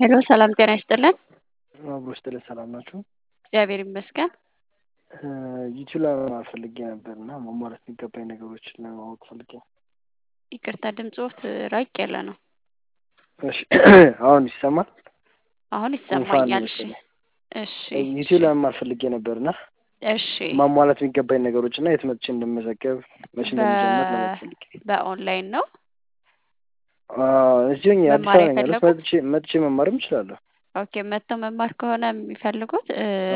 ሄሎ ሰላም ጤና ይስጥልን። አብሮ ስጥልን ሰላም ናችሁ? እግዚአብሔር ይመስገን። ዩቲዩብ ላይ መማር ፈልጌ ነበር እና መሟላት የሚገባኝ ነገሮችን ለማወቅ ፈልጌ ነው። ይቅርታ ድምፅዎት ራቅ ያለ ነው። እሺ አሁን ይሰማል? አሁን ጉንፋን ይሰማኛል። እሺ መሰለኝ። እሺ ዩቲዩብ ላይ መማር ፈልጌ ነበር እና እሺ ማሟላት የሚገባኝ ነገሮች እና የት መጥቼ እንደምመዘገብ መቼ እንደሚጀምር ለማወቅ ፈልጌ በኦንላይን ነው እዚሁ አዲስ መማር አበባ ነኝ ያለሁት። የፈለጉት? መጥቼ መጥቼ መማርም እችላለሁ። ኦኬ መጥተው መማር ከሆነ የሚፈልጉት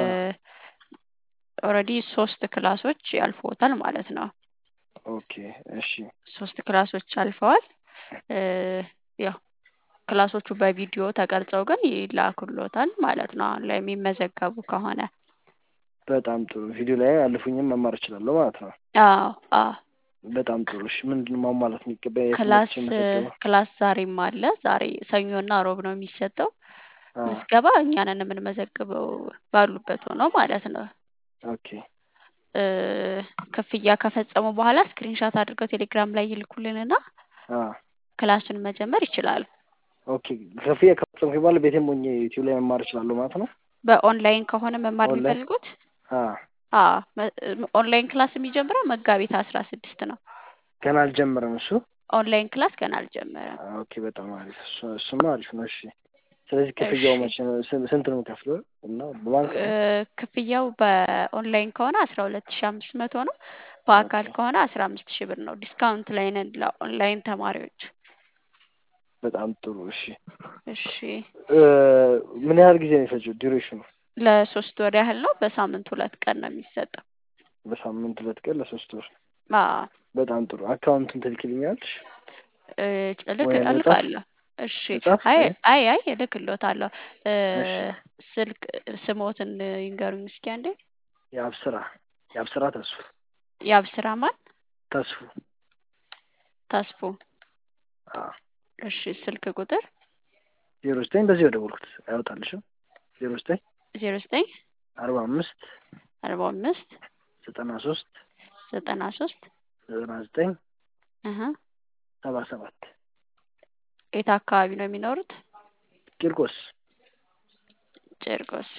ኦልሬዲ ሶስት ክላሶች ያልፎታል ማለት ነው። ኦኬ እሺ ሶስት ክላሶች አልፈዋል። እ ያው ክላሶቹ በቪዲዮ ተቀርጸው ግን ይላኩሎታል ማለት ነው። አሁን ላይ የሚመዘገቡ ከሆነ በጣም ጥሩ። ቪዲዮ ላይ አልፉኝም መማር እችላለሁ ማለት ነው። አዎ አዎ በጣም ጥሩ። እሺ ምንድን ነው ማሟላት የሚገባኝ? የት ክላስ መጥቼ መዘገበው? ክላስ ዛሬም አለ። ዛሬ ሰኞና ሮብ ነው የሚሰጠው። አዎ ምዝገባ እኛንን የምንመዘግበው ባሉበት ሆነው ማለት ነው። ኦኬ እ ክፍያ ከፈጸሙ በኋላ ስክሪንሻት አድርገው ቴሌግራም ላይ ይልኩልንና አዎ ክላሱን መጀመር ይችላሉ። ኦኬ ክፍያ ከፈጸምኩ በኋላ ቤቴም ሆኜ ዩቲዩብ ላይ መማር እችላለሁ ማለት ነው? በኦንላይን ከሆነ መማር ኦንላይን? የሚፈልጉት አዎ አዎ መ- ኦንላይን ክላስ የሚጀምረው መጋቢት አስራ ስድስት ነው። ገና አልጀመረም እሱ? ኦንላይን ክላስ ገና አልጀመረም። ኦኬ በጣም አሪፍ። እሱ እሱማ አሪፍ ነው። እሺ ስለዚህ ክፍያው እሺ መቼ ነው? ስን- ስንት ነው የምከፍለው? እና በባንክ እ ነው? ክፍያው በኦንላይን ከሆነ አስራ ሁለት ሺ አምስት መቶ ነው። በአካል ኦኬ ከሆነ አስራ አምስት ሺህ ብር ነው። ዲስካውንት ላይ ነን ለኦንላይን ተማሪዎች። በጣም ጥሩ። እሺ እሺ እ ምን ያህል ጊዜ ነው የፈጀው ዲዩሬሽኑ? ለሶስት ወር ያህል ነው። በሳምንት ሁለት ቀን ነው የሚሰጠው። በሳምንት ሁለት ቀን ለሶስት ወር። አዎ በጣም ጥሩ። አካውንቱን ትልክልኛለሽ እ እልክ ወይ ልጻፍ? እልካለሁ። እሺ ልጻፍ? አይ ወይ አይ አይ እልክልዎታለሁ። እ እሺ ስልክ ስሞትን ይንገሩኝ እስኪ አንዴ። የአብስራ የአብስራ ተስፉ የአብስራ ማን? ተስፉ ተስፉ። አዎ እሺ ስልክ ቁጥር ዜሮ ዘጠኝ በዚህ የደወልኩት አይወጣልሽም? ዜሮ ዘጠኝ ዜሮ ዘጠኝ አርባ አምስት አርባ አምስት ዘጠና ሶስት ዘጠና ሶስት ዘጠና ዘጠኝ እህ ሰባ ሰባት የት አካባቢ ነው የሚኖሩት? ቂርቆስ ጭርቆስ።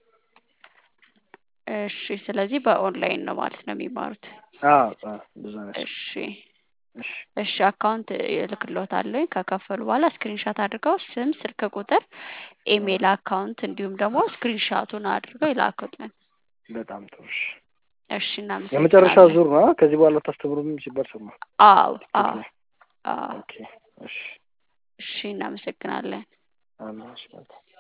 እሺ ስለዚህ በኦንላይን ነው ማለት ነው የሚማሩት። አዎ አዎ ብዙ ነች። እሺ እሺ እሺ አካውንት እልክልዎታለሁ። ከከፈሉ በኋላ ስክሪንሻት አድርገው ስም፣ ስልክ ቁጥር፣ አዎ ኢሜል አካውንት እንዲሁም ደግሞ ስክሪንሻቱን አድርገው ይላኩልን። በጣም ጥሩ። እሺ እሺ የመጨረሻ እናመሰግናለን። ዙር ነው? ከዚህ በኋላ ታስተምሩም ሲባል ሰማ አዎ ቲክቶክ አዎ ላይ። አዎ ኦኬ እሺ እሺ እናመሰግናለን። አሜን። እሺ መልካም